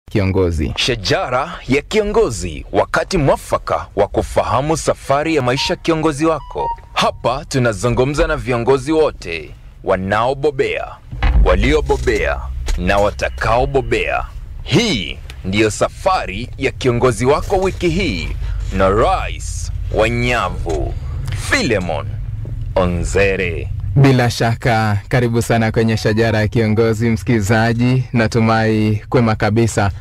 kiongozi. Shajara ya kiongozi, wakati mwafaka wa kufahamu safari ya maisha kiongozi wako. Hapa tunazungumza na viongozi wote wanaobobea, waliobobea na watakaobobea. Hii ndiyo safari ya kiongozi wako wiki hii na Rais wa Nyavu Philemon Onzere. Bila shaka, karibu sana kwenye shajara ya kiongozi, msikilizaji. Natumai kwema kabisa.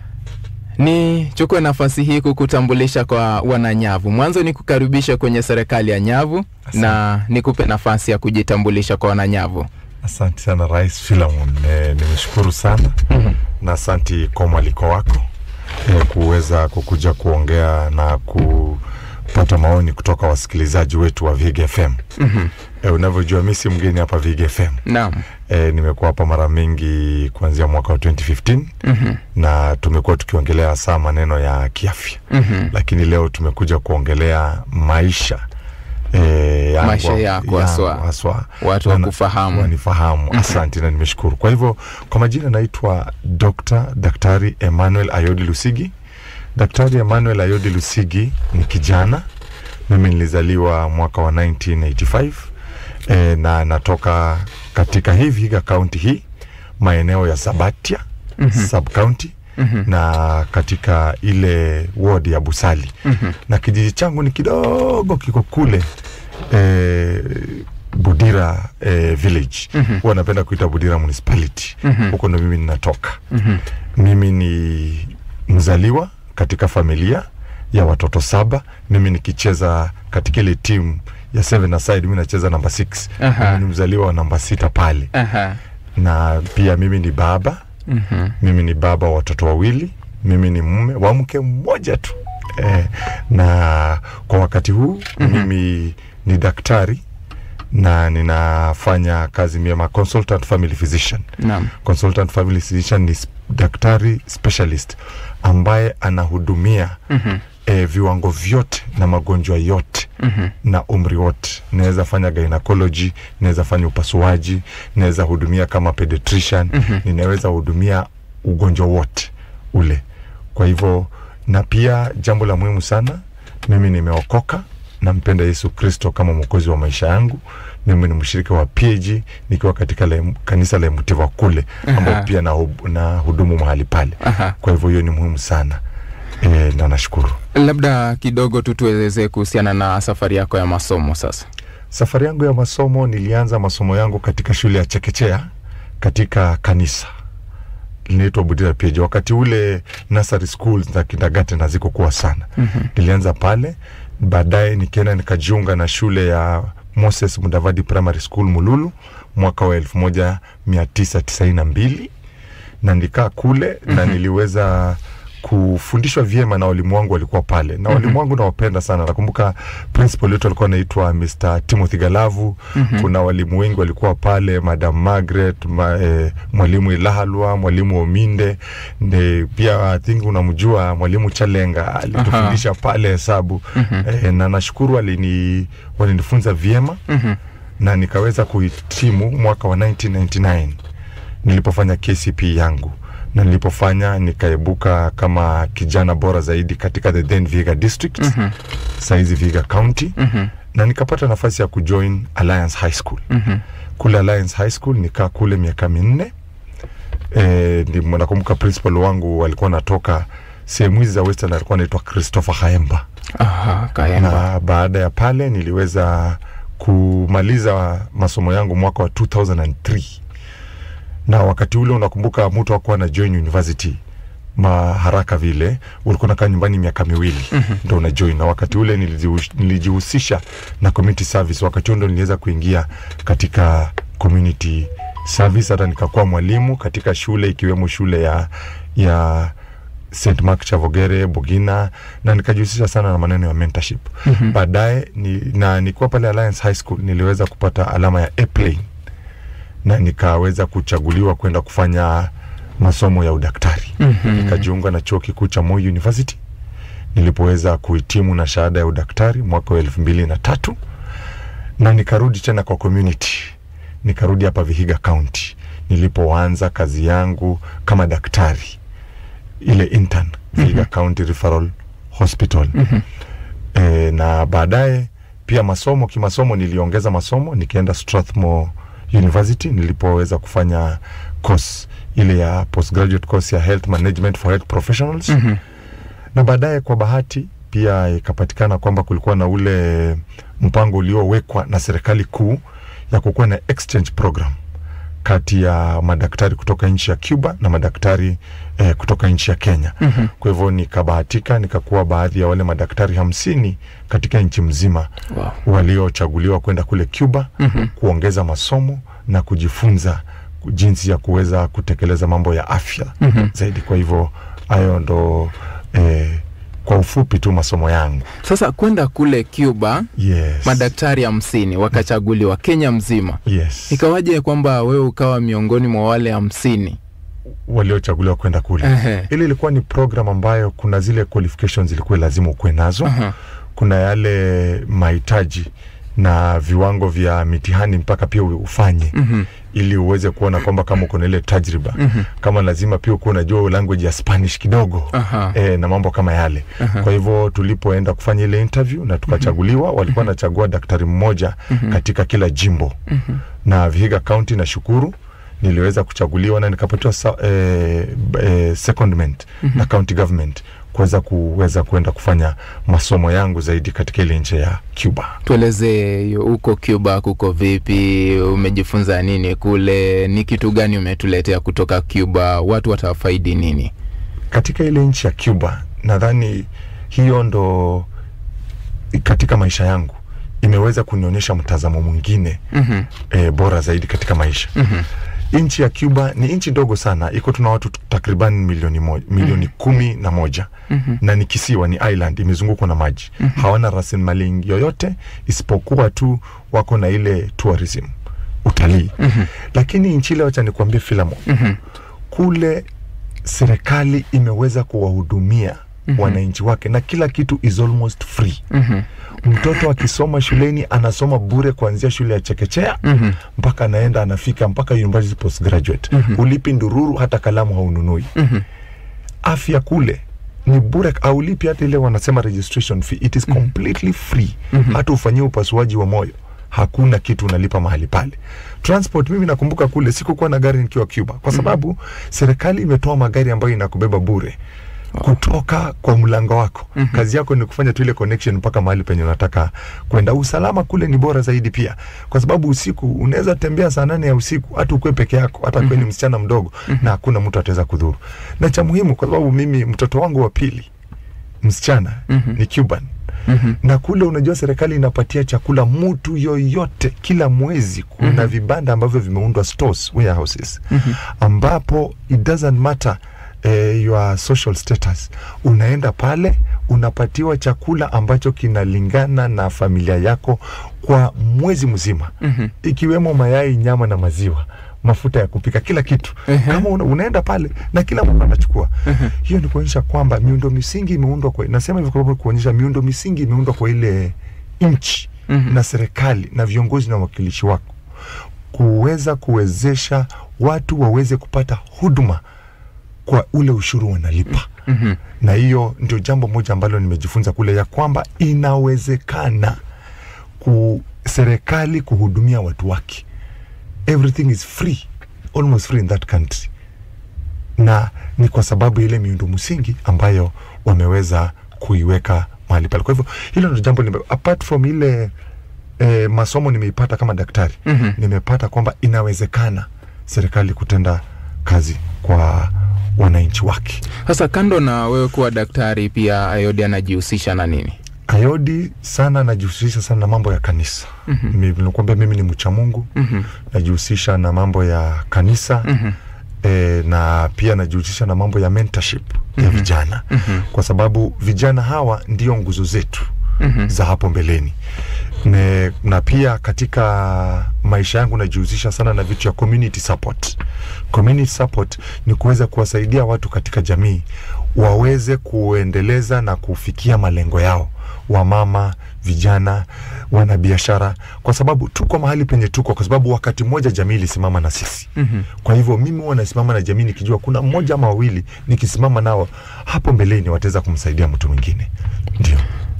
Nichukue nafasi hii kukutambulisha kwa wananyavu. Mwanzo ni kukaribisha kwenye serikali ya Nyavu na nikupe nafasi ya kujitambulisha kwa wananyavu. Asante sana Rais Philemon, e, nimeshukuru sana mm-hmm. na asanti kwa mwaliko wako e, kuweza kukuja kuongea na kupata maoni kutoka wasikilizaji wetu wa Vig FM. mm-hmm. e, unavyojua mi si mgeni hapa Vig FM. Naam. E, nimekuwa hapa mara mingi kuanzia mwaka wa 2015 mm-hmm. na tumekuwa tukiongelea hasa maneno ya kiafya mm-hmm. lakini leo tumekuja kuongelea maisha e, yangu- Maisha yako haswa. yangu haswa Watu Na- wakufahamu. wanifahamu asante na nimeshukuru kwa hivyo kwa majina naitwa Dr. daktari Emmanuel Ayodi Lusigi daktari Emmanuel Ayodi Lusigi ni kijana mimi nilizaliwa mwaka wa 1985 e, na natoka katika hii Vihiga kaunti hii maeneo ya Sabatia mm-hmm. sub county mm-hmm. na katika ile ward ya Busali mm-hmm. na kijiji changu ni kidogo kiko kule eh, Budira eh, village mm-hmm. huwa napenda kuita Budira municipality mm-hmm. huko ndo mimi ninatoka mm-hmm. mimi ni mzaliwa katika familia ya watoto saba mimi nikicheza katika ile timu ya seven aside mimi nacheza namba 6 Aha. mimi ni mzaliwa wa namba sita pale Aha. na pia mimi ni baba mm-hmm. mimi ni baba wa watoto wawili mimi ni mume wa mke mmoja tu eh, na kwa wakati huu mm-hmm. mimi ni daktari na ninafanya kazi miema consultant family physician Naam. consultant family physician ni s- daktari specialist ambaye anahudumia mm-hmm. e, viwango vyote na magonjwa yote mm-hmm. na umri wote naweza fanya gynecology naweza fanya upasuaji naweza hudumia kama pediatrician mm-hmm. ninaweza hudumia ugonjwa wote ule kwa hivyo na pia jambo la muhimu sana mimi nimeokoka nampenda yesu kristo kama mwokozi wa maisha yangu mimi ni mshirika wa pg nikiwa katika la, kanisa la mtiva kule ambao pia na, na hudumu mahali pale Aha. kwa hivyo hiyo ni muhimu sana e, na nashukuru Labda kidogo tu tuelezee kuhusiana na safari yako ya masomo sasa. safari yangu ya masomo nilianza masomo yangu katika shule ya chekechea katika kanisa linaitwa budira pg wakati ule nursery schools na kindergarten hazikokuwa sana mm-hmm. nilianza pale baadaye nikienda nikajiunga na shule ya moses mudavadi primary school mululu mwaka wa elfu moja mia tisa tisaini na mbili na nikaa kule mm-hmm. na niliweza kufundishwa vyema na walimu wangu walikuwa pale na walimu wangu nawapenda sana nakumbuka principal wetu alikuwa anaitwa Mr. Timothy Galavu mm-hmm. kuna walimu wengi walikuwa pale madam Margaret ma, eh, mwalimu Ilahalwa mwalimu Ominde ne, pia I think unamjua mwalimu Chalenga alitufundisha pale hesabu mm-hmm. eh, na nashukuru alini walinifunza vyema mm-hmm. na nikaweza kuhitimu mwaka wa 1999 nilipofanya KCP yangu na nilipofanya nikaibuka kama kijana bora zaidi katika the then Vihiga district mm-hmm. saizi Vihiga county mm-hmm. na nikapata nafasi ya kujoin Alliance High School mm-hmm. kule Alliance High School nikaa kule miaka minne e, nakumbuka principal wangu alikuwa natoka sehemu hizi za Western alikuwa anaitwa Christopher Haemba Aha, Kaemba. na baada ya pale niliweza kumaliza masomo yangu mwaka wa 2003 na wakati ule unakumbuka mtu akuwa na join university maharaka vile ulikuwa nakaa nyumbani miaka miwili mm-hmm. ndo una join na wakati ule nilijihu- nilijihusisha na community service wakati huo ndo niliweza kuingia katika community service hata nikakuwa mwalimu katika shule ikiwemo shule ya ya St Mark Chavogere Bugina na nikajihusisha sana na maneno ya mentorship mm-hmm. baadaye ni, na nikiwa pale Alliance High School niliweza kupata alama ya A plane na nikaweza kuchaguliwa kwenda kufanya masomo ya udaktari mm-hmm. nikajiunga na chuo kikuu cha Moi University nilipoweza kuhitimu na shahada ya udaktari mwaka wa elfu mbili na tatu na nikarudi tena kwa community nikarudi hapa Vihiga County nilipoanza kazi yangu kama daktari ile intern Vihiga County Referral Hospital e, na baadaye pia masomo kimasomo niliongeza masomo nikienda Strathmore University nilipoweza kufanya course ile ya postgraduate course ya health management for health professionals Mhm. na baadaye kwa bahati pia ikapatikana kwamba kulikuwa na ule mpango uliowekwa na serikali kuu ya kukuwa na exchange program kati ya madaktari kutoka nchi ya Cuba na madaktari eh, kutoka nchi ya Kenya. Mhm. Kwa hivyo nikabahatika nikakuwa baadhi ya wale madaktari hamsini katika nchi mzima Wow. waliochaguliwa kwenda kule Cuba Mhm. kuongeza masomo na kujifunza jinsi ya kuweza kutekeleza mambo ya afya Mhm. zaidi. Kwa hivyo hayo ndo eh, kwa ufupi tu masomo yangu. Sasa kwenda kule Cuba Yes. madaktari hamsini wakachaguliwa Kenya mzima, yes. ikawaje kwamba wewe ukawa miongoni mwa wale hamsini? waliochaguliwa kwenda kule Ehe. ili ilikuwa ni program ambayo kuna zile qualifications ilikuwa lazima ukuwe nazo Aha. kuna yale mahitaji na viwango vya mitihani mpaka pia ufanye Mhm. ili uweze kuona kwamba kama uko na ile tajriba Mhm. kama lazima pia ukuwa unajua language ya spanish kidogo Aha. e, na mambo kama yale Aha. kwa hivyo tulipoenda kufanya ile interview na tukachaguliwa walikuwa wanachagua daktari mmoja katika kila jimbo na Vihiga County na shukuru niliweza kuchaguliwa na nikapatiwa sa, eh, eh, secondment na county government kuweza kuweza kuenda kufanya masomo yangu zaidi katika ile nchi ya Cuba. Tueleze huko Cuba kuko vipi? Umejifunza nini kule? Ni kitu gani umetuletea kutoka Cuba? Watu watafaidi nini? Katika ile nchi ya Cuba, nadhani hiyo ndo katika maisha yangu imeweza kunionyesha mtazamo mwingine Mhm. e, bora zaidi katika maisha. Mhm. Nchi ya Cuba ni nchi ndogo sana, iko tuna watu takriban milioni moja, milioni kumi na moja Mhm. na ni kisiwa, ni island imezungukwa na maji. Hawana rasilimali yoyote isipokuwa tu wako na ile tourism, utalii. Lakini nchi ile, wacha nikuambie Filamo, Mhm. kule serikali imeweza kuwahudumia wananchi wake na kila kitu is almost free. Mhm. Mtoto akisoma shuleni anasoma bure kuanzia shule ya chekechea Mhm. mpaka anaenda anafika mpaka university postgraduate. Ulipi ndururu, hata kalamu haununui. Mhm. Afya kule ni bure, aulipi hata ile wanasema registration fee, it is completely free. Hata ufanyie upasuaji wa moyo hakuna kitu unalipa mahali pale. Transport, mimi nakumbuka kule sikukuwa na gari nikiwa Cuba kwa sababu serikali imetoa magari ambayo inakubeba bure kutoka kwa mlango wako. Kazi yako ni kufanya tu ile connection mpaka mahali penye unataka kwenda. Usalama kule ni bora zaidi pia, kwa sababu usiku unaweza tembea saa nane ya usiku, hata ukue peke yako, hata kwe ni msichana mdogo, na hakuna mtu ataweza kudhuru. Na cha muhimu, kwa sababu mimi mtoto wangu wa pili msichana ni Cuban Mhm. na kule unajua serikali inapatia chakula mtu yoyote kila mwezi. Kuna vibanda ambavyo vimeundwa stores, warehouses ambapo it doesn't matter eh, your social status, unaenda pale unapatiwa chakula ambacho kinalingana na familia yako kwa mwezi mzima Mhm. ikiwemo mayai, nyama na maziwa mafuta ya kupika kila kitu Ehe. kama una, unaenda pale na kila mtu anachukua hiyo ni kuonyesha kwamba miundo misingi imeundwa kwa nasema hivyo kwa sababu kuonyesha miundo misingi imeundwa kwa ile nchi Mhm. na serikali na viongozi na wakilishi wako kuweza kuwezesha watu waweze kupata huduma kwa ule ushuru wanalipa Mhm. na hiyo ndio jambo moja ambalo nimejifunza kule ya kwamba inawezekana ku serikali kuhudumia watu wake everything is free almost free in that country na ni kwa sababu ya ile miundo msingi ambayo wameweza kuiweka mahali pale kwa hivyo hilo ndio jambo nime, apart from ile eh, masomo nimeipata kama daktari Mhm. nimepata kwamba inawezekana serikali kutenda kazi kwa wananchi wake Sasa kando na wewe kuwa daktari, pia Ayodi anajihusisha na nini? Ayodi sana najihusisha sana na mambo ya kanisa. Mhm. Mi- Nilikwambia mimi ni mcha Mungu, Mhm. najihusisha na mambo ya kanisa Mhm. e, na pia najihusisha na mambo ya mentorship ya vijana Mhm. kwa sababu vijana hawa ndio nguzo zetu Mhm. za hapo mbeleni ne, na pia katika maisha yangu najihusisha sana na vitu ya community support. Community support ni kuweza kuwasaidia watu katika jamii waweze kuendeleza na kufikia malengo yao wamama, vijana, wanabiashara, kwa sababu tuko mahali penye tuko, kwa sababu wakati mmoja jamii ilisimama na sisi. Mhm. Kwa hivyo mimi huwa nasimama na jamii nikijua kuna mmoja ama wawili nikisimama nao hapo mbeleni wataweza kumsaidia mtu mwingine. Ndio.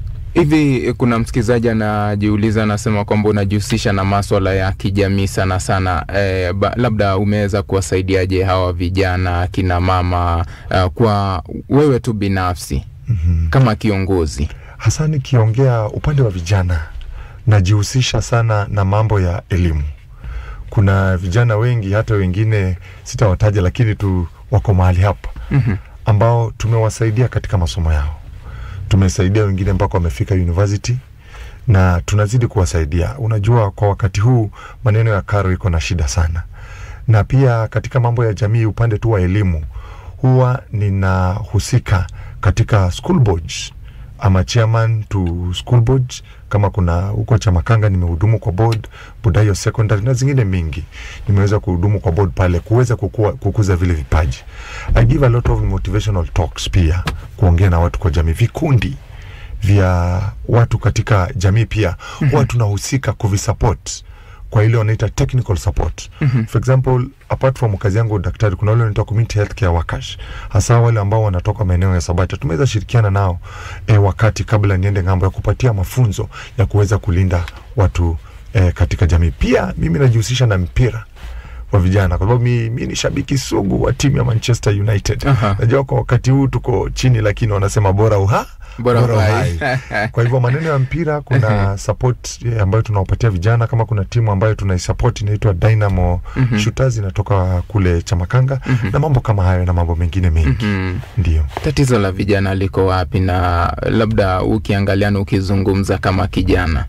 Hivi kuna msikilizaji anajiuliza, anasema kwamba unajihusisha na maswala ya kijamii sana sana. E, ba, labda umeweza kuwasaidiaje hawa vijana kina mama uh, kwa wewe tu binafsi Mhm. kama kiongozi? hasa nikiongea upande wa vijana najihusisha sana na mambo ya elimu kuna vijana wengi hata wengine sitawataja lakini tu wako mahali hapa Mhm. ambao tumewasaidia katika masomo yao tumesaidia wengine mpaka wamefika university na tunazidi kuwasaidia unajua kwa wakati huu maneno ya karo iko na shida sana na pia katika mambo ya jamii upande tu wa elimu huwa ninahusika katika school boards ama chairman to school boards kama kuna huko Chamakanga nimehudumu kwa board Budayo secondary na zingine mingi nimeweza kuhudumu kwa board pale kuweza kukua, kukuza vile vipaji I give a lot of motivational talks pia kuongea na watu kwa jamii vikundi vya watu katika jamii pia huwa tunahusika kuvisupport kwa ile wanaita technical support mm-hmm. for example apart from kazi yangu daktari kuna wale wanaitwa community healthcare workers hasa wale ambao wanatoka maeneo ya Sabata tumeweza shirikiana nao e, wakati kabla niende ng'ambo ya kupatia mafunzo ya kuweza kulinda watu e, katika jamii pia mimi najihusisha na mpira wa vijana kwa sababu mi, mi ni shabiki sugu wa timu ya Manchester United Aha. najua kwa wakati huu tuko chini lakini wanasema bora uha Bora uhai. kwa hivyo maneno ya mpira kuna support eh, ambayo tunawapatia vijana kama kuna timu ambayo tunaisupport inaitwa Dynamo Mhm. Shooters inatoka kule Chamakanga na mambo kama hayo na mambo mengine mengi Mhm. ndio Tatizo la vijana liko wapi, na labda ukiangalia na ukizungumza kama kijana?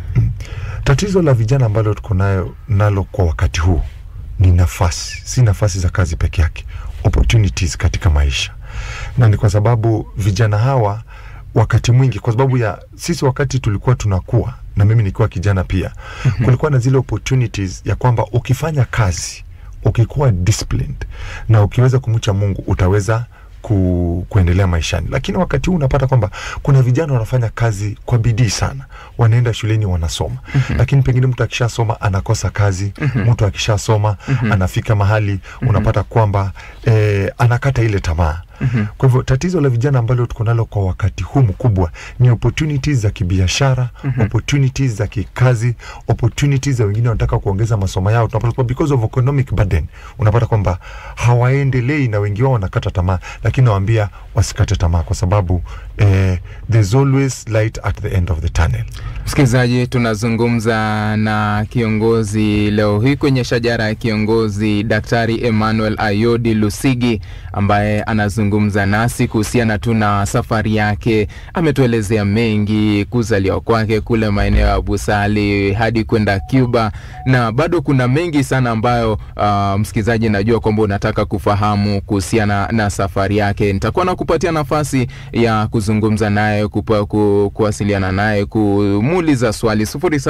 tatizo la vijana ambalo tuko nayo nalo kwa wakati huu ni nafasi si nafasi za kazi peke yake opportunities katika maisha na ni kwa sababu vijana hawa wakati mwingi kwa sababu ya sisi wakati tulikuwa tunakuwa na mimi nikiwa kijana pia kulikuwa na zile opportunities ya kwamba ukifanya kazi ukikuwa disciplined na ukiweza kumcha mungu utaweza ku, kuendelea maishani lakini wakati huu unapata kwamba kuna vijana wanafanya kazi kwa bidii sana wanaenda shuleni wanasoma mm-hmm. lakini pengine mtu akishasoma anakosa kazi mm-hmm. mtu akishasoma mm-hmm. anafika mahali mm-hmm. unapata kwamba eh, anakata ile tamaa Mm-hmm. Kwa hivyo tatizo la vijana ambalo tuko nalo kwa wakati huu mkubwa ni opportunities za kibiashara, mm-hmm. opportunities za kikazi, opportunities za wengine wanataka kuongeza masomo yao. Tunapata kwamba because of economic burden, unapata kwamba hawaendelei na wengi wao wanakata tamaa, lakini nawaambia wasikate tamaa kwa sababu eh, there's always light at the end of the tunnel. Msikilizaji, tunazungumza na kiongozi leo hii kwenye shajara ya kiongozi, Daktari Emmanuel Ayodi Lusigi ambaye anazungumza nasi kuhusiana tu na safari yake. Ametuelezea mengi, kuzaliwa kwake kule maeneo ya Busali hadi kwenda Cuba, na bado kuna mengi sana ambayo uh, msikilizaji, najua kwamba unataka kufahamu kuhusiana na safari yake. Nitakuwa nakupatia nafasi ya kuzungumza naye, kupa, ku, kuwasiliana naye, kumuuliza swali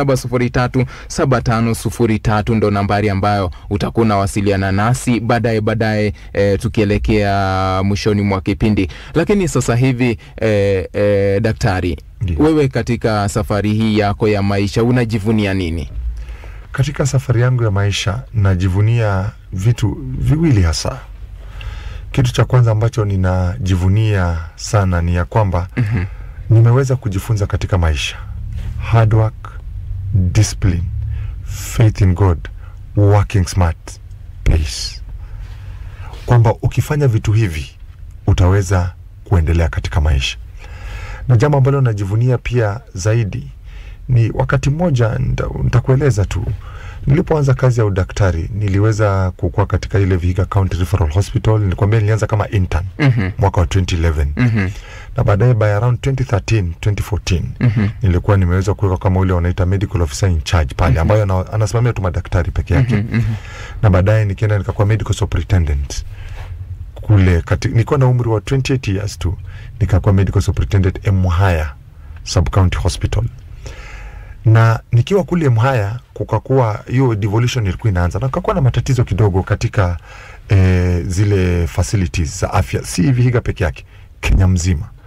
07037503 ndo nambari ambayo utakuwa unawasiliana nasi baadaye baadaye, e, tukielekea mwishoni mwa kipindi. Lakini sasa hivi e, e, daktari, Ndiyo. wewe katika safari hii yako ya maisha unajivunia nini? Katika safari yangu ya maisha najivunia vitu viwili hasa. Kitu cha kwanza ambacho ninajivunia sana ni ya kwamba Mhm. nimeweza kujifunza katika maisha hard work, discipline, faith in God, working smart, pace, kwamba ukifanya vitu hivi utaweza kuendelea katika maisha. Na jambo ambalo najivunia pia zaidi ni wakati mmoja, nita- nitakueleza tu, nilipoanza kazi ya udaktari niliweza kukua katika ile Vihiga County Referral Hospital. Nilikwambia nilianza kama intern Mhm. mwaka wa 2011 Mhm. na baadaye by around 2013 2014 Mhm. nilikuwa nimeweza kuweka kama ule wanaita medical officer in charge pale ambayo ana, anasimamia tu madaktari peke yake Mhm. Mhm. na baadaye nikienda nikakuwa medical superintendent kule kati, nilikuwa na umri wa 28 years tu nikakuwa medical superintendent Mhaya sub county hospital na nikiwa kule Mhaya kukakuwa hiyo devolution ilikuwa inaanza na kukakuwa na matatizo kidogo katika eh, zile facilities za afya, si Vihiga peke yake, Kenya mzima.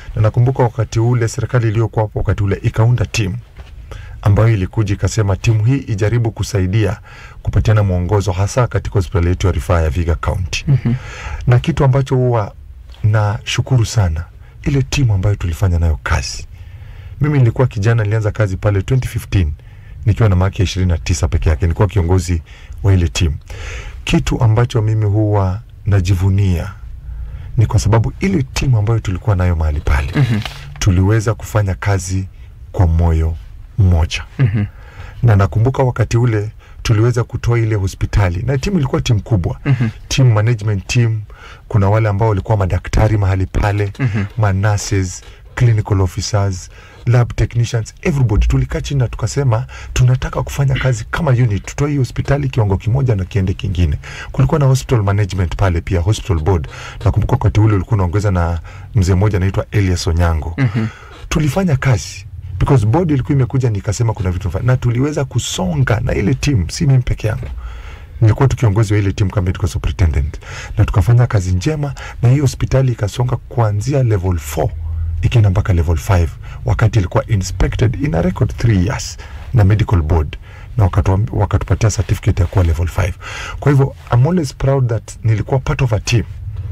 na nakumbuka wakati ule serikali iliyokuwa hapo wakati ule ikaunda timu ambayo ilikuja ikasema timu hii ijaribu kusaidia kupatiana mwongozo hasa katika hospitali yetu ya rufaa ya Viga County. Mhm. Na kitu ambacho huwa nashukuru sana ile timu ambayo tulifanya nayo kazi. Mimi nilikuwa kijana, nilianza kazi pale 2015 nikiwa na maki ya 29 peke yake, nilikuwa kiongozi wa ile timu. Kitu ambacho mimi huwa najivunia ni kwa sababu ile timu ambayo tulikuwa nayo mahali pale Mhm. tuliweza kufanya kazi kwa moyo mmoja Mhm. na nakumbuka wakati ule tuliweza kutoa ile hospitali na timu ilikuwa timu kubwa Mhm. team management team kuna wale ambao walikuwa madaktari mahali pale Mhm. manurses clinical officers lab technicians everybody tulikaa chini na tukasema tunataka kufanya kazi kama unit tutoe hii hospitali kiwango kimoja na kiende kingine kulikuwa na hospital management pale pia hospital board nakumbuka wakati ule ulikuwa unaongeza na mzee mmoja anaitwa Elias Onyango Mhm. tulifanya kazi because board ilikuwa imekuja nikasema kuna vitu nafanya. na tuliweza kusonga na ile timu si mimi peke yangu nilikuwa tu kiongozi wa ile timu kama medical superintendent na tukafanya kazi njema na hii hospitali ikasonga kuanzia level 4 ikienda mpaka level 5 wakati ilikuwa inspected in a record 3 years na medical board na wakatu, wakatupatia certificate ya kuwa level 5 kwa hivyo I'm always proud that nilikuwa part of a team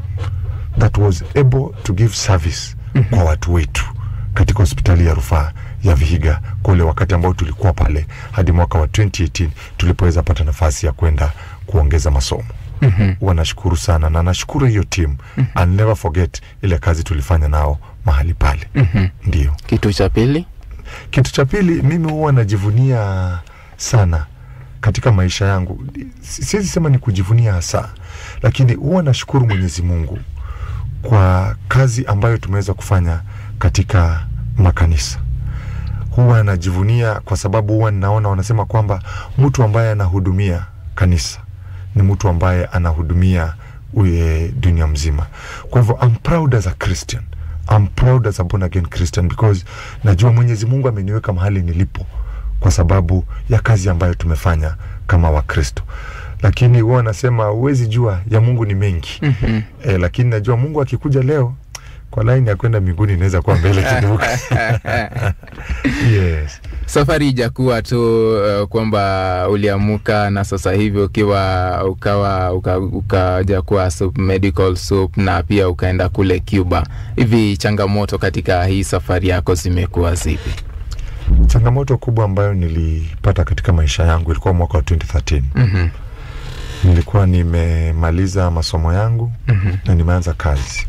that was able to give service kwa watu wetu katika hospitali ya rufaa ya Vihiga kule wakati ambao tulikuwa pale hadi mwaka wa 2018 tulipoweza pata nafasi ya kwenda kuongeza masomo. Mhm. Huwa nashukuru sana na nashukuru hiyo timu. I'll never forget ile kazi tulifanya nao mahali pale. Mhm. Ndio. Kitu cha pili. Kitu cha pili, mimi huwa najivunia sana katika maisha yangu. Si- Siwezi sema ni kujivunia hasa, lakini huwa nashukuru Mwenyezi Mungu kwa kazi ambayo tumeweza kufanya katika makanisa. Huwa najivunia kwa sababu huwa ninaona wanasema kwamba mtu ambaye anahudumia kanisa ni mtu ambaye anahudumia uye dunia mzima. Kwa hivyo I'm proud as a Christian. I'm proud as a born again Christian because najua Mwenyezi Mungu ameniweka mahali nilipo kwa sababu ya kazi ambayo tumefanya kama Wakristo. Lakini huwa nasema huwezi jua ya Mungu ni mengi. Mhm. E, lakini najua Mungu akikuja leo kwa laini ya kwenda mbinguni inaweza kuwa mbele kidogo. yes. Safari ijakuwa tu uh, kwamba uliamuka na sasa hivi ukiwa ukawa uka- ukaja kuwa sup, medical sup na pia ukaenda kule Cuba. Hivi changamoto katika hii safari yako zimekuwa zipi? Changamoto kubwa ambayo nilipata katika maisha yangu ilikuwa mwaka wa 2013. Mhm. Nilikuwa nimemaliza masomo yangu Mhm. na nimeanza kazi,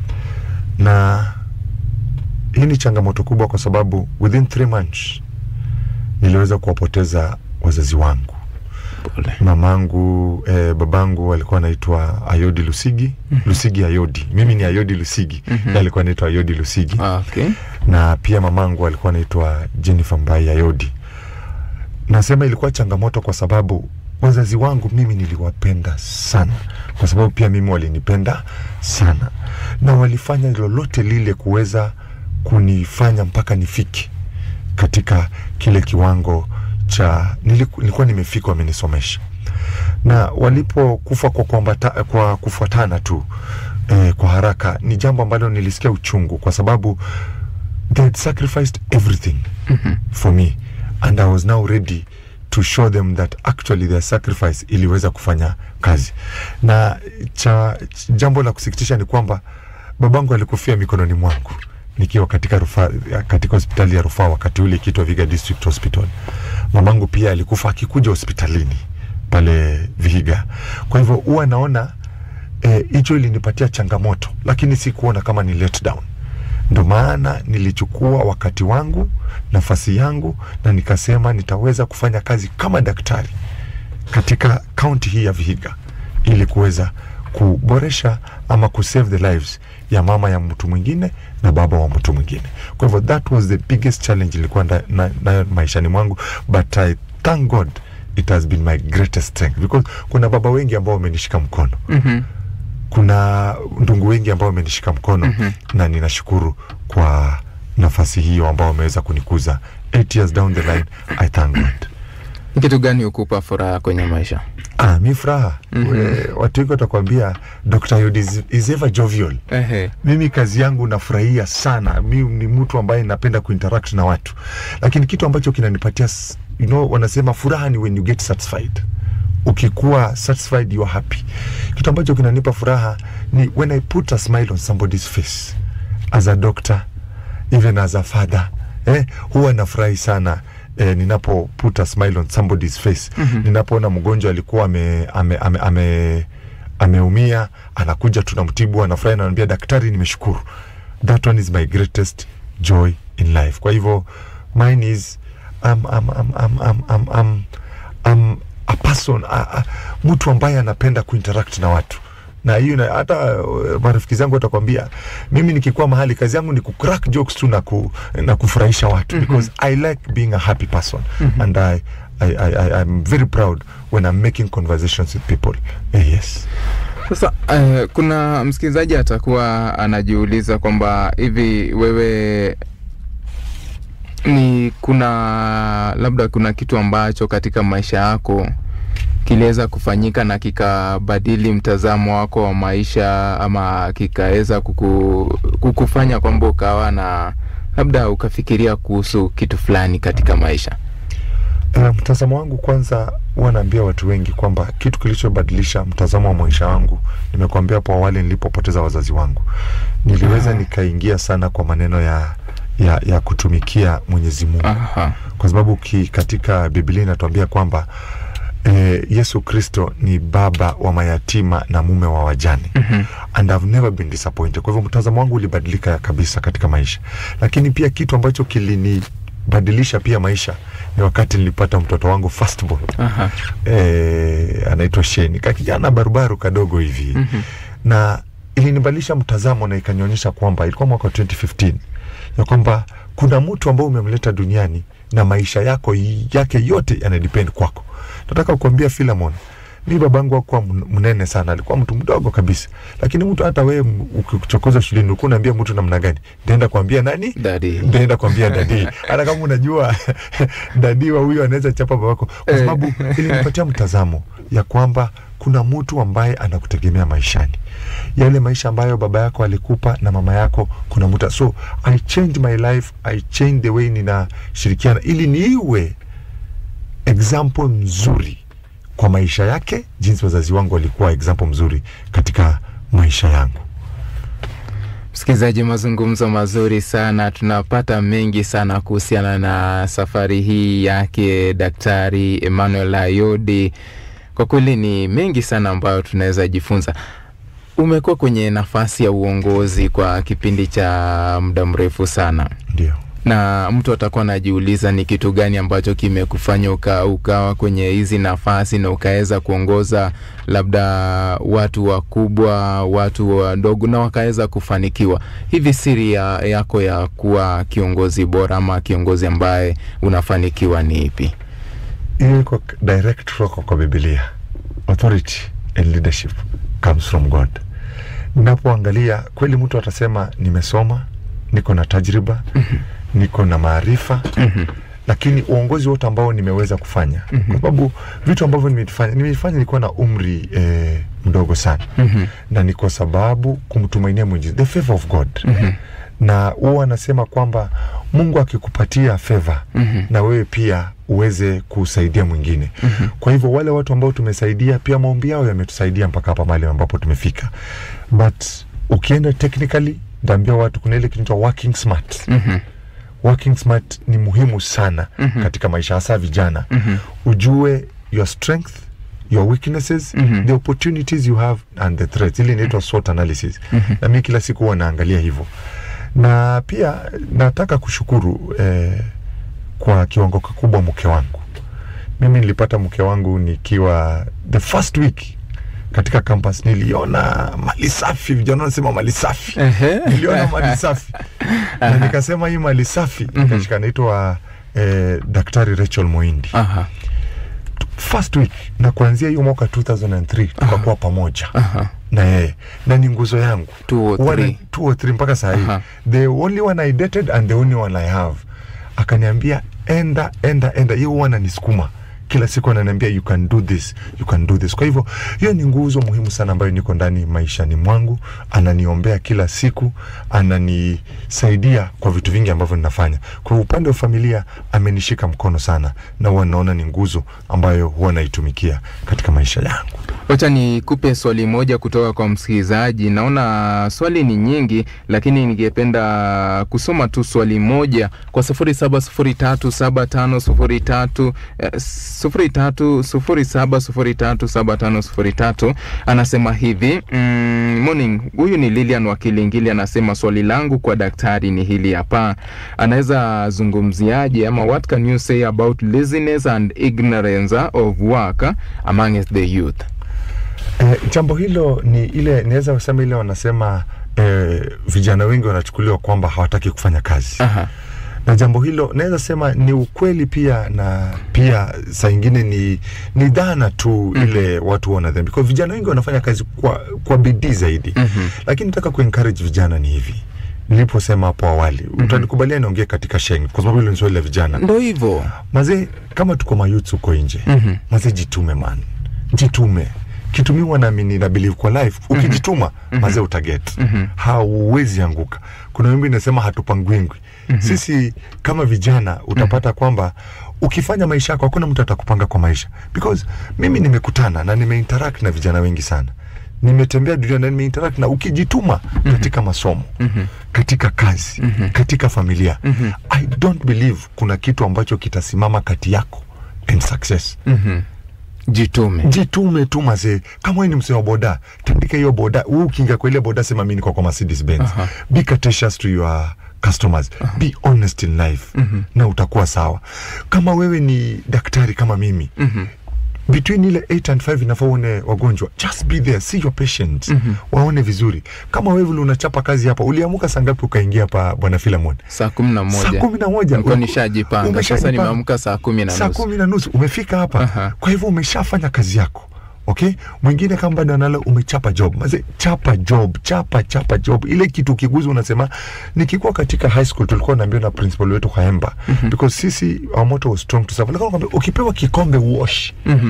na hii ni changamoto kubwa kwa sababu within three months niliweza kuwapoteza wazazi wangu. Pole. Mamangu eh, babangu alikuwa anaitwa Ayodi Lusigi, Lusigi Ayodi. Mimi ni Ayodi Lusigi, Mhm. yeye alikuwa anaitwa Ayodi Lusigi Okay. na pia mamangu alikuwa anaitwa Jennifer Mbai Ayodi. Nasema ilikuwa changamoto kwa sababu wazazi wangu mimi niliwapenda sana, kwa sababu pia mimi walinipenda sana, na walifanya lolote lile kuweza kunifanya mpaka nifike katika kile kiwango cha niliku- nilikuwa nimefika, wamenisomesha na walipokufa kwa, kuambata, kwa kufuatana tu eh, kwa haraka, ni jambo ambalo nilisikia uchungu kwa sababu they had sacrificed everything for me and I was now ready to show them that actually their sacrifice iliweza kufanya kazi na cha jambo la kusikitisha ni kwamba babangu alikufia mikononi mwangu nikiwa katika rufaa, katika hospitali ya rufaa wakati ule ikiitwa Viga District Hospital. Mamangu pia alikufa akikuja hospitalini pale Vihiga. Kwa hivyo huwa naona hicho eh, ilinipatia changamoto, lakini sikuona kama ni let down. Ndo maana nilichukua wakati wangu, nafasi yangu, na nikasema nitaweza kufanya kazi kama daktari katika kaunti hii ya Vihiga ili kuweza kuboresha ama kusave the lives ya mama ya mtu mwingine na baba wa mtu mwingine. Kwa hivyo that was the biggest challenge ilikuwa nayo na, na maishani mwangu, but I thank God it has been my greatest strength because kuna baba wengi ambao wamenishika mkono Mhm. kuna ndugu wengi ambao wamenishika mkono Mhm. na ninashukuru kwa nafasi hiyo ambao wameweza kunikuza eight years down the line I thank God Ni kitu gani hukupa furaha kwenye maisha? Ah, mi furaha We- watu wengi watakwambia Dr. Yod is, is ever jovial. Ehe. Mimi kazi yangu nafurahia sana. Mi ni mtu ambaye napenda kuinteract na watu, lakini kitu ambacho kinanipatia s- you know, wanasema furaha ni when you get satisfied. Ukikuwa satisfied you are happy. Kitu ambacho kinanipa furaha ni when I put a smile on somebody's face as a doctor even as a father eh, huwa nafurahi sana eh, ninapo put a smile on somebody's face mm-hmm. ninapoona mgonjwa alikuwa ame, ame, ame, ame, ameumia anakuja tunamtibu anafurahi ananiambia daktari nimeshukuru that one is my greatest joy in life kwa hivyo mine is um, um, um, um, um, um, um, um, a person a, a, mtu ambaye anapenda kuinteract na watu na hiyo na- hata uh, marafiki zangu watakwambia mimi nikikuwa mahali kazi yangu ni kucrack jokes tu na, ku, na kufurahisha watu mm-hmm. because I like being a happy person mm-hmm. and I, I, I, I, I'm very proud when I'm making conversations with people eh, yes Sasa eh, kuna msikilizaji atakuwa anajiuliza kwamba hivi wewe ni kuna labda kuna kitu ambacho katika maisha yako kiliweza kufanyika na kikabadili mtazamo wako wa maisha ama kikaweza kuku, kukufanya kwamba ukawa na labda ukafikiria kuhusu kitu fulani katika maisha. Uh, mtazamo wangu kwanza, huwa naambia watu wengi kwamba kitu kilichobadilisha mtazamo wa maisha wangu, nimekuambia hapo awali, nilipopoteza wazazi wangu, niliweza Ah. nikaingia sana kwa maneno ya, ya, ya kutumikia Mwenyezi Mungu Aha. kwa sababu ki, katika Biblia inatuambia kwamba eh, Yesu Kristo ni baba wa mayatima na mume wa wajane mm-hmm. and I've never been disappointed. Kwa hivyo mtazamo wangu ulibadilika kabisa katika maisha, lakini pia kitu ambacho kilinibadilisha pia maisha ni wakati nilipata mtoto wangu firstborn Aha. eh, anaitwa Sheni, ka kijana barubaru kadogo hivi mm-hmm. na ilinibadilisha mtazamo na ikanionyesha kwamba ilikuwa mwaka wa 2015 ya kwamba kuna mtu ambao umemleta duniani na maisha yako yake yote yanadepend kwako. Nataka kukuambia Philemon, mi babangu hakuwa mn- mnene sana, alikuwa mtu mdogo kabisa, lakini mtu hata wewe m- ukichokoza shuleni ulikuwa unaambia mtu namna gani? Nitaenda kuambia nani? Daddy. Nitaenda kuambia dadi, hata kama unajua dadi wa huyo anaweza chapa babako, kwa Eh. sababu ilinipatia mtazamo ya kwamba kuna mtu ambaye anakutegemea maishani, yale maisha ambayo baba yako alikupa na mama yako, kuna mtu so I changed my life, I changed the way ninashirikiana ili niwe example mzuri kwa maisha yake, jinsi wazazi wangu walikuwa example mzuri katika maisha yangu. Msikilizaji, mazungumzo mazuri sana, tunapata mengi sana kuhusiana na safari hii yake Daktari Emmanuel Ayodi. Kwa kweli ni mengi sana ambayo tunaweza jifunza. Umekuwa kwenye nafasi ya uongozi kwa kipindi cha muda mrefu sana, Ndio. na mtu atakuwa anajiuliza ni kitu gani ambacho kimekufanya uka, ukawa kwenye hizi nafasi na ukaweza kuongoza labda watu wakubwa, watu wadogo na wakaweza kufanikiwa. Hivi siri ya, yako ya kuwa kiongozi bora ama kiongozi ambaye unafanikiwa ni ipi? hiyo iko direct kutoka kwa Biblia. Authority and leadership comes from God. Ninapoangalia kweli, mtu atasema nimesoma, niko na tajriba, niko na maarifa lakini uongozi wote ambao nimeweza kufanya kwa sababu vitu ambavyo nimefanya nimefanya nilikuwa na umri eh, mdogo sana na ni kwa sababu kumtumainia Mwenyezi the favor of God na huwa anasema kwamba Mungu akikupatia favor na wewe pia uweze kusaidia mwingine kwa hivyo wale watu ambao tumesaidia pia maombi yao yametusaidia mpaka hapa mahali ambapo tumefika but ukienda technically ndaambia watu kuna ile kinaitwa working smart working smart ni muhimu sana mm-hmm. katika maisha hasa vijana mm-hmm. ujue your strength your weaknesses mm-hmm. the opportunities you have and the threats ili inaitwa SWOT analysis mm-hmm. na mi kila siku huwa naangalia hivyo na pia nataka kushukuru eh, kwa kiwango kikubwa mke wangu mimi nilipata mke wangu nikiwa the first week katika campus niliona mali safi vijana wanasema mali safi Ehe. niliona mali safi na nikasema hii mali safi nikashika naitwa eh, daktari Rachel Moindi Aha. first week na kuanzia hiyo mwaka 2003 tukakuwa pamoja Aha. na yeye na ni nguzo yangu Two or One- three. two or three mpaka saa hii Aha. the only one I dated and the only one I have akaniambia enda enda enda hiyo huwa ananisukuma kila siku ananiambia you can do this you can do this kwa hivyo hiyo ni nguzo muhimu sana ambayo niko ndani maishani mwangu ananiombea kila siku ananisaidia kwa vitu vingi ambavyo ninafanya kwa upande wa familia amenishika mkono sana na huwa naona ni nguzo ambayo huwa naitumikia katika maisha yangu Wacha nikupe swali moja kutoka kwa msikilizaji. Naona swali ni nyingi, lakini ningependa kusoma tu swali moja kwa sufuri saba sufuri tatu saba tano sufuri tatu eh, sufuri tatu sufuri saba sufuri tatu saba tano sufuri tatu. Anasema hivi mm, morning. Huyu ni Lilian wa Kilingili, anasema swali langu kwa daktari ni hili hapa, anaweza zungumziaje ama what can you say about laziness and ignorance of work amongst the youth? Eh, jambo hilo ni ile naweza kusema ile wanasema eh, vijana wengi wanachukuliwa kwamba hawataki kufanya kazi Aha. na jambo hilo naweza sema ni ukweli pia na pia saa ingine ni, ni dhana tu mm-hmm. ile watu wanadhani kwa vijana wengi wanafanya kazi kwa, kwa bidii zaidi mm-hmm. lakini nataka kuencourage vijana ni hivi niliposema hapo awali mm-hmm. utanikubalia niongee katika sheng kwa sababu hilo ni swali la vijana ndo hivyo mazee kama tuko mayuts huko nje Mhm. mazee jitume man jitume kitumiwa naamini na believe kwa life ukijituma mazee utaget hauwezi anguka kuna wimbi inasema hatupangwingwi sisi kama vijana utapata kwamba ukifanya maisha yako hakuna mtu atakupanga kwa maisha because mimi nimekutana na nimeinteract na vijana wengi sana nimetembea dunia na nimeinteract na ukijituma katika masomo katika kazi katika familia i don't believe kuna kitu ambacho kitasimama kati yako and success Mhm. jitume jitume tu mazee kama wewe ni msee wa boda tandika hiyo boda wewe ukiingia kwa ile boda sema mimi niko kwa Mercedes Benz Aha. be courteous to your customers be honest in life na utakuwa sawa kama wewe ni daktari kama mimi between ile 8 and 5 inafaa uone wagonjwa just be there see your patients waone vizuri kama wewe vile unachapa kazi hapa uliamuka saa ngapi ukaingia hapa bwana Philemon saa kumi na saa moja kumi na moja nilikuwa Ume- nishajipanga sasa umeshajipanga. nimeamka saa kumi na saa nusu kumi na nusu umefika hapa Aha. kwa hivyo umeshafanya kazi yako okay mwingine kama bado analo umechapa job maze chapa job chapa chapa job ile kitu kiguzi unasema nikikuwa katika high school tulikuwa naambiwa na principal wetu Kaemba mm-hmm. because sisi our motto was strong to serve lakini anakuambia ukipewa kikombe uosh Mhm.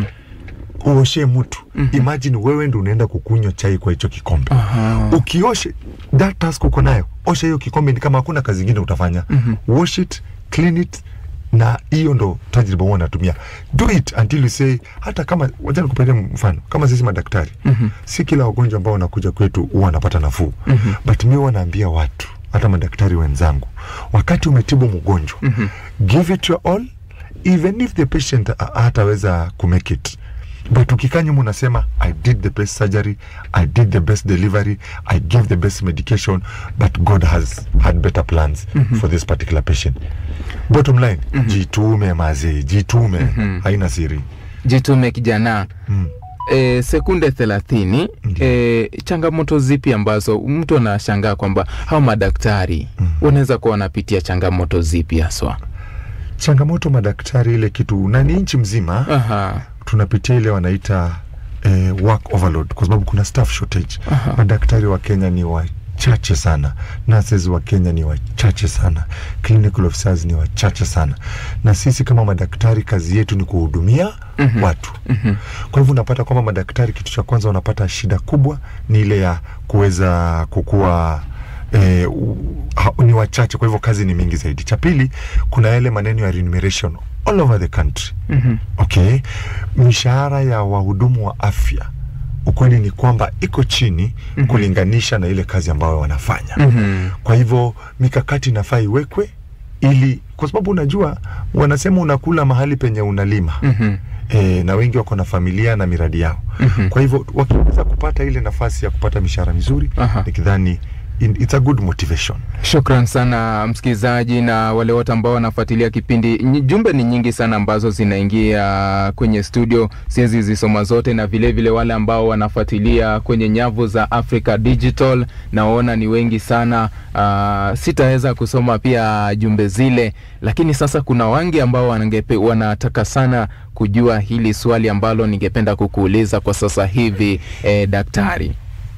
uoshe mtu mm-hmm. imagine wewe ndo unaenda kukunywa chai kwa hicho kikombe Aha. ukioshe that task uko nayo osha hiyo kikombe ni kama hakuna kazi ingine utafanya mm-hmm. wash it clean it na hiyo ndo tajriba huwa natumia do it until you say hata kama wacha nikupatie mfano kama sisi madaktari mm-hmm. si kila wagonjwa ambao wanakuja kwetu huwa wanapata nafuu mm-hmm. but mi huwa naambia watu hata madaktari wenzangu wakati umetibu mgonjwa mm-hmm. give it your all even if the patient ha- hataweza kumake it but ukikaa nyuma unasema i did the best surgery i did the best delivery i gave the best medication but god has had better plans mm-hmm. for this particular patient bottom line mm-hmm. jitume mazee jitume mm-hmm. haina siri jitume kijana mm. E, sekunde thelathini e, changamoto zipi ambazo mtu anashangaa kwamba hao madaktari wanaweza kuwa wanapitia changamoto zipi haswa changamoto madaktari ile kitu na ni nchi mzima Aha. tunapitia ile wanaita eh, work overload kwa sababu kuna staff shortage Aha. madaktari wa kenya ni wachache sana nurses wa kenya ni wachache sana clinical officers ni wachache sana na sisi kama madaktari kazi yetu ni kuhudumia mm-hmm. watu mm-hmm. kwa hivyo unapata kwamba madaktari kitu cha kwanza wanapata shida kubwa ni ile ya kuweza kukua eh, u- ha- ni wachache kwa hivyo kazi ni mingi zaidi cha pili kuna yale maneno ya remuneration all over the country Mhm. okay mishahara ya wahudumu wa afya ukweli ni kwamba iko chini mm-hmm. kulinganisha na ile kazi ambayo wanafanya Mhm. kwa hivyo mikakati inafaa iwekwe ili kwa sababu unajua wanasema unakula mahali penye unalima Mhm. e, na wengi wako na familia na miradi yao Mhm. kwa hivyo wakiweza kupata ile nafasi ya kupata mishahara mizuri Aha. nikidhani in- it's a good motivation Shukran sana msikilizaji na wale wote ambao wanafuatilia kipindi. Nyi- Jumbe ni nyingi sana ambazo zinaingia kwenye studio, siwezi zisoma zote, na vilevile vile wale ambao wanafuatilia kwenye nyavu za Africa Digital, naona ni wengi sana. Uh, sitaweza kusoma pia jumbe zile, lakini sasa kuna wangi ambao wanangepe, wanataka sana kujua hili swali ambalo ningependa kukuuliza kwa sasa hivi eh, daktari,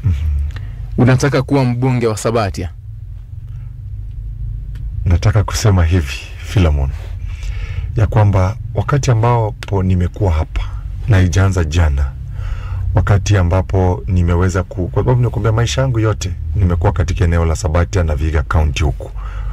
unataka kuwa mbunge wa Sabatia? nataka kusema hivi Philemon, ya kwamba wakati ambapo nimekuwa hapa na haijaanza jana, wakati ambapo nimeweza ku, kwa sababu nimekuambia maisha yangu yote nimekuwa katika eneo la Sabatia na Vihiga County huku,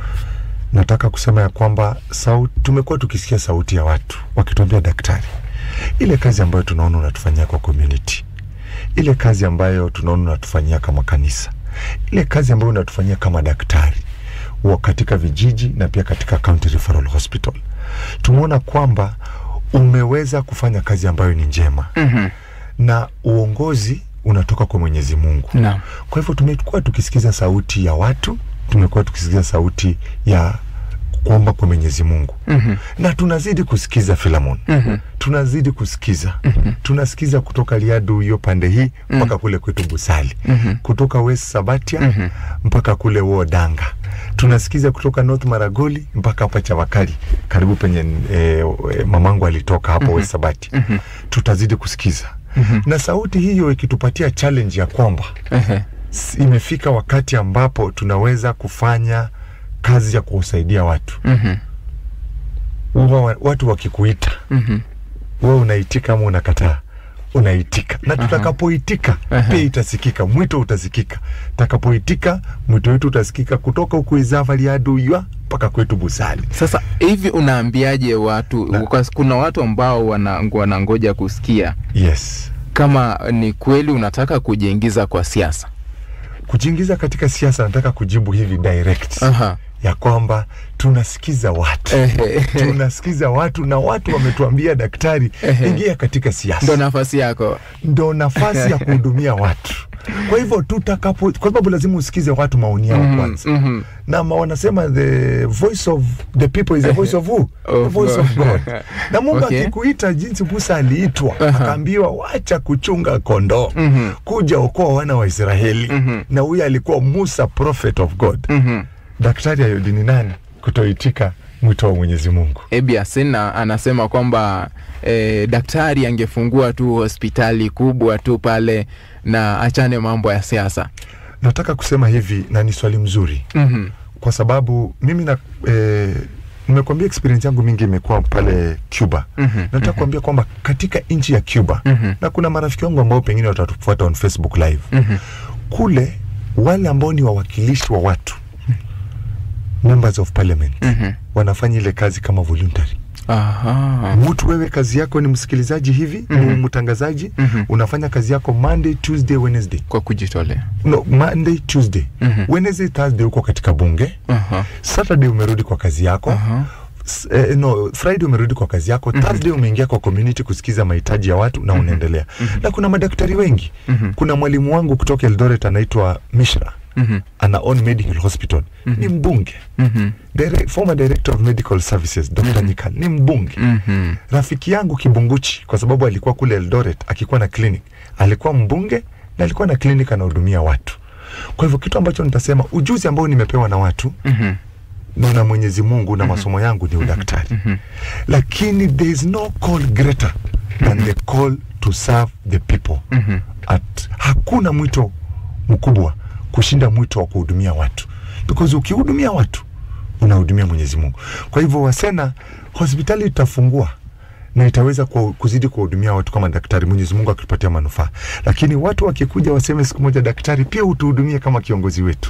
nataka kusema ya kwamba sauti, tumekuwa tukisikia sauti ya watu wakituambia, daktari, ile kazi ambayo tunaona unatufanyia kwa community, ile kazi ambayo tunaona unatufanyia kama kanisa, ile kazi ambayo unatufanyia kama daktari wa katika vijiji na pia katika County Referral Hospital, tumeona kwamba umeweza kufanya kazi ambayo ni njema Mhm. na uongozi unatoka kwa Mwenyezi Mungu. Naam. Kwa hivyo tumekuwa tukisikiza sauti ya watu, tumekuwa tukisikiza sauti ya kuomba kwa Mwenyezi Mungu Mhm. na tunazidi kusikiza Filamon, Mhm. tunazidi kusikiza tunasikiza kutoka Liadu hiyo pande hii mpaka kule kwetu Busali, Mhm. kutoka West Sabatia Mhm. mpaka kule Wodanga, tunasikiza kutoka North Maragoli mpaka hapa Chavakali karibu penye e, e, mamangu alitoka hapo West Sabati. Tutazidi kusikiza na sauti hiyo ikitupatia challenge ya kwamba Ehe. s- imefika wakati ambapo tunaweza kufanya kazi ya kuwasaidia watu. Mhm. Huwa wa- watu wakikuita Mhm. wewe unaitika ama unakataa? Unaitika, na tutakapoitika Aha. pia itasikika, mwito utasikika. Takapoitika mwito wetu utasikika kutoka huku Izava Liadu ywa mpaka kwetu Busali. Sasa hivi unaambiaje watu Na- kwa, kuna watu ambao wana, wanangoja kusikia Yes, kama ni kweli unataka kujiingiza kwa siasa. kujiingiza katika siasa, nataka kujibu hivi direct Aha. ya kwamba tunasikiza watu Ehe. tunasikiza watu na watu wametuambia, daktari, Ehe. ingia katika siasa. Ndo nafasi yako. ndo nafasi ya kuhudumia watu. Kwa hivyo tutakapo, kwa sababu lazima usikize watu maoni yao Mhm, kwanza mhm. na ma wanasema the voice of the people is the voice of who? the Of voice of God. God. Na Mungu Okay. akikuita jinsi Musa aliitwa akaambiwa wacha kuchunga kondoo Mhm. kuja okoa wana wa Israeli Mhm. na huyu alikuwa Musa prophet of God. Mhm. Daktari Ayodi ni nani kutoitika mwito wa Mwenyezi Mungu? Ebi Asena anasema kwamba eh, daktari angefungua tu hospitali kubwa tu pale na achane mambo ya siasa. Nataka kusema hivi na ni swali mzuri Mhm. kwa sababu mimi na eh, nimekuambia experience yangu mingi imekuwa pale Cuba. Mhm, Nataka kuambia kwamba katika nchi ya Cuba Mhm. na kuna marafiki wangu ambao pengine watatufuata on Facebook live Mhm. kule, wale ambao ni wawakilishi wa watu members of parliament Mhm. wanafanya ile kazi kama voluntary. Aha. Mtu wewe kazi yako ni msikilizaji hivi, Mhm. mtangazaji, Mhm. unafanya kazi yako Monday, Tuesday, Wednesday. Kwa kujitolea. No, Monday, Tuesday. Mhm. Wednesday, Thursday uko katika bunge. Aha. Saturday umerudi kwa kazi yako. Aha. S- eh, no, Friday umerudi kwa kazi yako. Thursday umeingia kwa community kusikiza mahitaji ya watu na unaendelea. Na kuna madaktari wengi. Mhm. Kuna mwalimu wangu kutoka Eldoret anaitwa Mishra. Mhm. Ana own medical hospital. Ni mbunge. Mhm. Dire, former director of medical services Dr. Nyika ni mbunge. Mhm. Rafiki yangu Kibunguchi kwa sababu alikuwa kule Eldoret akikuwa na clinic. Alikuwa mbunge na alikuwa na clinic anahudumia watu. Kwa hivyo kitu ambacho nitasema ujuzi ambao nimepewa na watu Mhm. na na Mwenyezi Mungu na masomo yangu ni udaktari. Lakini there is no call greater than the call to serve the people. Mhm. At, hakuna mwito mkubwa kushinda mwito wa kuhudumia watu, because ukihudumia watu unahudumia Mwenyezi Mungu. Kwa hivyo Wasena, hospitali itafungua na itaweza ku- kuzidi kuwahudumia watu kama daktari, Mwenyezi Mungu akipatia manufaa. Lakini watu wakikuja waseme siku moja, daktari, pia utuhudumie kama kiongozi wetu,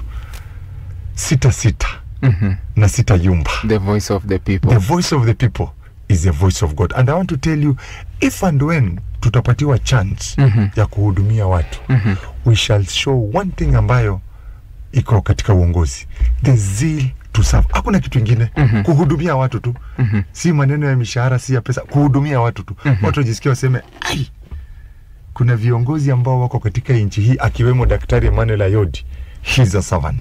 sita sita Mhm. na sita yumba. The voice of the people. The voice of the people is the voice of God. And I want to tell you, if and when tutapatiwa chance Mhm. ya kuhudumia watu Mhm. we shall show one thing ambayo iko katika uongozi, the zeal to serve. Hakuna kitu ingine Mhm. kuhudumia watu tu Mhm. si maneno ya mishahara, si ya pesa, kuhudumia watu tu Mhm. watu wajisikia waseme ai, kuna viongozi ambao wako katika nchi hii akiwemo Daktari Emmanuel Ayodi, he's a servant.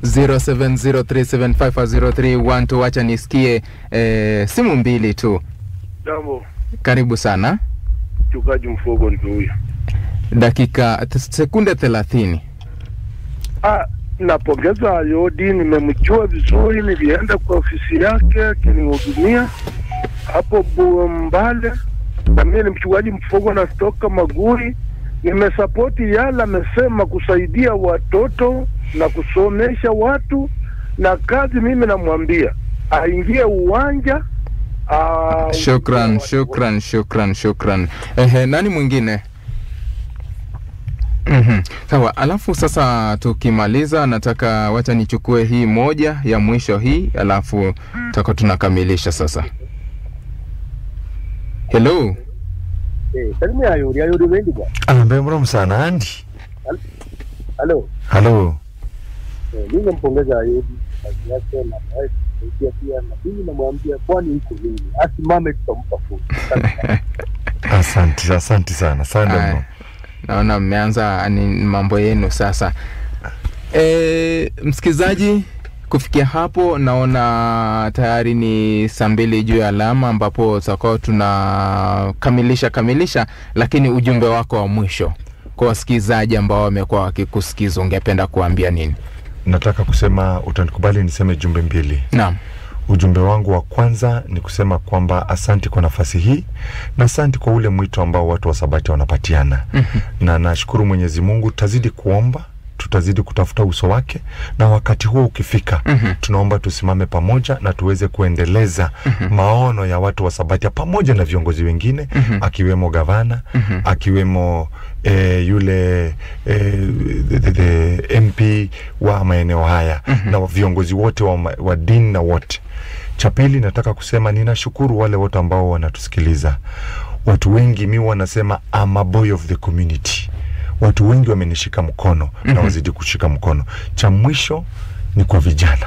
0703750312 wacha nisikie eh, simu mbili tu. Jambo, Karibu sana. mchungaji Mfogo ndio huyo. Dakika t- sekunde thelathini. Ah, napongeza Ayodi, nimemjua vizuri, nilienda kwa ofisi yake akinihudumia hapo Bu- Mbale, na mimi ni mchungaji Mfogo natoka Maguri. Nimesapoti yale amesema, kusaidia watoto na kusomesha watu na kazi. Mimi namwambia aingie uwanja Ah, Shukran, shukran, shukran, shukran. Ehe, nani mwingine? Mhm. Sawa, alafu sasa tukimaliza, nataka wacha nichukue hii moja ya mwisho hii, alafu tutakuwa tunakamilisha sasa. Hello. Eh, salimia ayori ayori wendi bwana. Ambe mrom sana Andi. Halo. Halo. Eh, mimi nampongeza Ayodi kazi yake na naye kusaidia pia na mimi namwambia kwani iko nini? Asimame tutampa fursa. Asante, asante sana. Asante Aya, mno. naona mmeanza ni mambo yenu sasa. E, msikilizaji, kufikia hapo naona tayari ni saa mbili juu ya alama, ambapo tutakuwa tunakamilisha kamilisha, lakini ujumbe wako wa mwisho kwa wasikilizaji ambao wamekuwa wakikusikiza, ungependa kuambia nini? Nataka kusema, utanikubali niseme jumbe mbili. Naam. Ujumbe wangu wa kwanza ni kusema kwamba asanti kwa nafasi hii na asanti kwa ule mwito ambao watu wa Sabati wanapatiana na nashukuru Mwenyezi Mungu, tutazidi kuomba tutazidi kutafuta uso wake, na wakati huo ukifika, tunaomba tusimame pamoja na tuweze kuendeleza maono ya watu wa Sabatia pamoja na viongozi wengine akiwemo gavana akiwemo eh, yule eh, the, the, the MP wa maeneo haya na viongozi wote wa, ma- wa dini na wote. Cha pili nataka kusema ninashukuru wale wote ambao wanatusikiliza. Watu wengi mi wanasema I'm a boy of the community. Watu wengi wamenishika mkono na wazidi kushika mkono. Cha mwisho ni kwa vijana,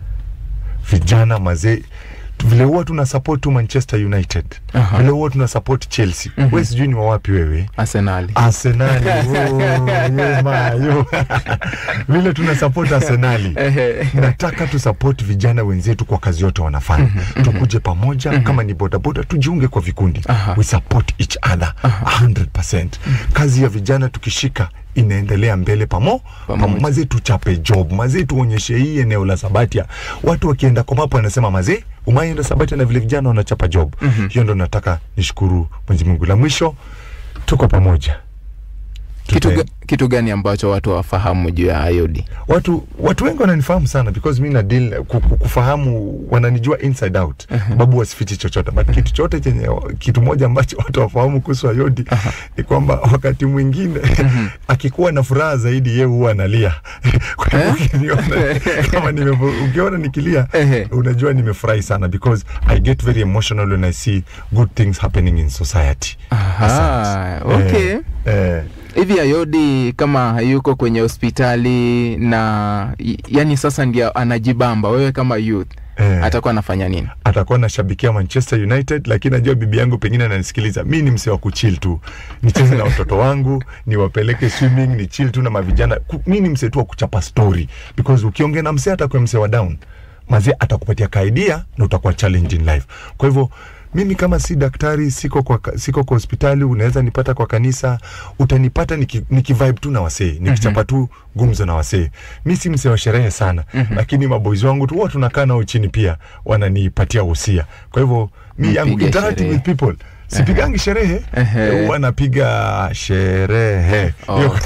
vijana mazee vile huwa tuna support tu Manchester United Aha. vile huwa tuna support Chelsea we sijui ni wa wapi wewe Arsenali. Arsenali oh, yo, ma, yo. vile tuna support Arsenali Ehe. nataka tu support vijana wenzetu kwa kazi yote wanafanya tukuje pamoja kama ni bodaboda tujiunge kwa vikundi Aha. we support each other 100% kazi ya vijana tukishika inaendelea mbele pamo Pamoja. pamo mazee tuchape job mazee tuonyeshe hii eneo la Sabatia watu wakienda kwa mapo wanasema mazee umaenda Sabatia na vile vijana wanachapa job hiyo ndo nataka nishukuru Mwenyezi Mungu la mwisho tuko pamoja Kitu, Tute- ga, kitu gani ambacho watu wafahamu juu ya IOD? watu watu wengi wananifahamu sana because mi na deal ku- ku- kufahamu wananijua inside out babu wasifichi chochote but kitu chote chenye kitu moja ambacho watu wafahamu kuhusu Ayodi ni kwamba wakati mwingine akikuwa na furaha zaidi yeye huwa analia kwa hivyo ukiniona kama nimefu- ukiona nikilia Ehe. unajua nimefurahi sana because I get very emotional when I see good things happening in society Aha, Asante. okay. eh, eh, hivi Ayodi kama hayuko kwenye hospitali na y- yani sasa ndio anajibamba, wewe kama youth eh. atakuwa anafanya nini? atakuwa nashabikia Manchester United, lakini najua bibi yangu pengine ananisikiliza. Mi ni msee wa kuchill tu, nicheze na watoto wangu, niwapeleke swimming, ni chill tu na mavijana. Ku- Mi ni msee tu wa kuchapa story, because ukiongea na msee atakuwa msee wa down, mazee atakupatia kaidia na utakuwa challenge in life. Kwa hivyo mimi kama si daktari, siko kwa, ka- siko kwa hospitali, unaweza nipata kwa kanisa, utanipata niki, niki vibe tu na wasee, nikichapa tu gumzo na wasee. Mi si msee wa sherehe sana, lakini maboys wangu tu huwa tunakaa nao chini pia wananipatia usia. Kwa hivyo mi yangu Mpige interacting sherehe. with people sipigangi sherehe Ehe. huwa napiga sherehe Oh. Hiyo-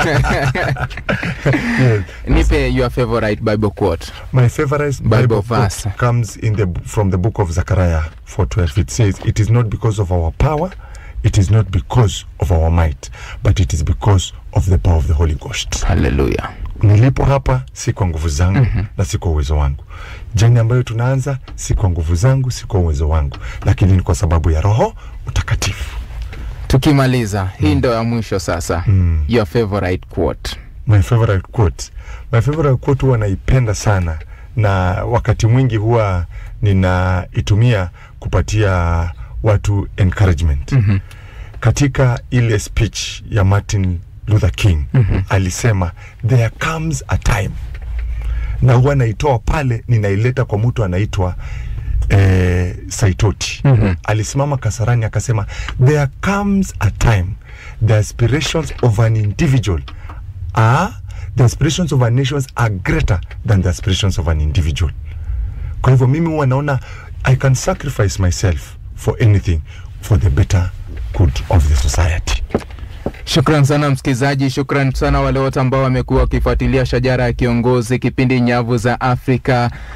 Yes. Nipe your favorite Bible quote. My favorite Bible Bible, verse. quote comes in the from the book of Zechariah 4:12. It says, "It is not because of our power, it is not because of our might, but it is because of the power of the Holy Ghost." Haleluya. Nilipo hapa si kwa nguvu zangu na si kwa uwezo wangu. Jani ambayo tunaanza si kwa nguvu zangu, si kwa uwezo wangu, lakini ni kwa sababu ya Roho Mtakatifu. Tukimaliza hii ndo ya mwisho sasa. Mm. Your favorite quote. My favorite quote. My favorite quote huwa naipenda sana na wakati mwingi huwa ninaitumia kupatia watu encouragement. Mhm. Katika ile speech ya Martin Luther King alisema there comes a time, na huwa naitoa pale ninaileta kwa mtu anaitwa eh, Saitoti. Alisimama Kasarani akasema there comes a time the aspirations of an individual are the aspirations of our nations are greater than the aspirations of an individual. Kwa hivyo mimi huwa naona I can sacrifice myself for anything for the better good of the society. Shukran sana msikilizaji, shukran sana wale wote ambao wamekuwa wakifuatilia Shajara ya Kiongozi, kipindi Nyavu za Afrika.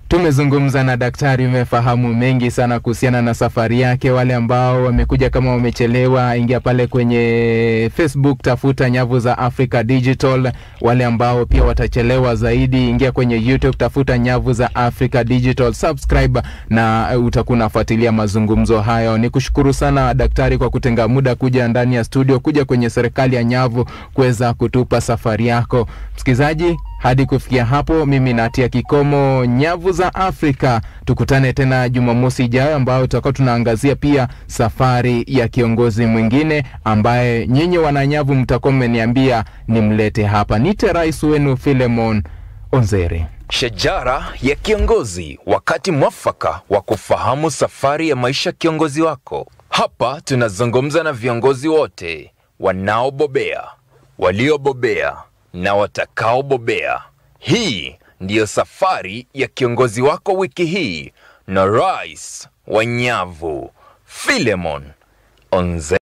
Tumezungumza na daktari, umefahamu mengi sana kuhusiana na safari yake. Wale ambao wamekuja kama wamechelewa, ingia pale kwenye Facebook, tafuta nyavu za Africa Digital. Wale ambao pia watachelewa zaidi, ingia kwenye YouTube, tafuta nyavu za Africa Digital, subscribe na uh, utakuwa unafuatilia mazungumzo hayo. Ni kushukuru sana daktari kwa kutenga muda kuja ndani ya studio, kuja kwenye serikali ya nyavu kuweza kutupa safari yako. Msikilizaji, hadi kufikia hapo, mimi natia kikomo nyavu za Afrika. Tukutane tena Jumamosi ijayo, ambayo tutakuwa tunaangazia pia safari ya kiongozi mwingine ambaye nyinyi wananyavu mtakuwa mmeniambia nimlete hapa. Nite rais wenu Philemon Onzere. Shajara ya kiongozi, wakati mwafaka wa kufahamu safari ya maisha kiongozi wako. Hapa tunazungumza na viongozi wote wanaobobea, waliobobea na watakaobobea. Hii ndiyo safari ya kiongozi wako wiki hii na rais wa nyavu Philemon Onze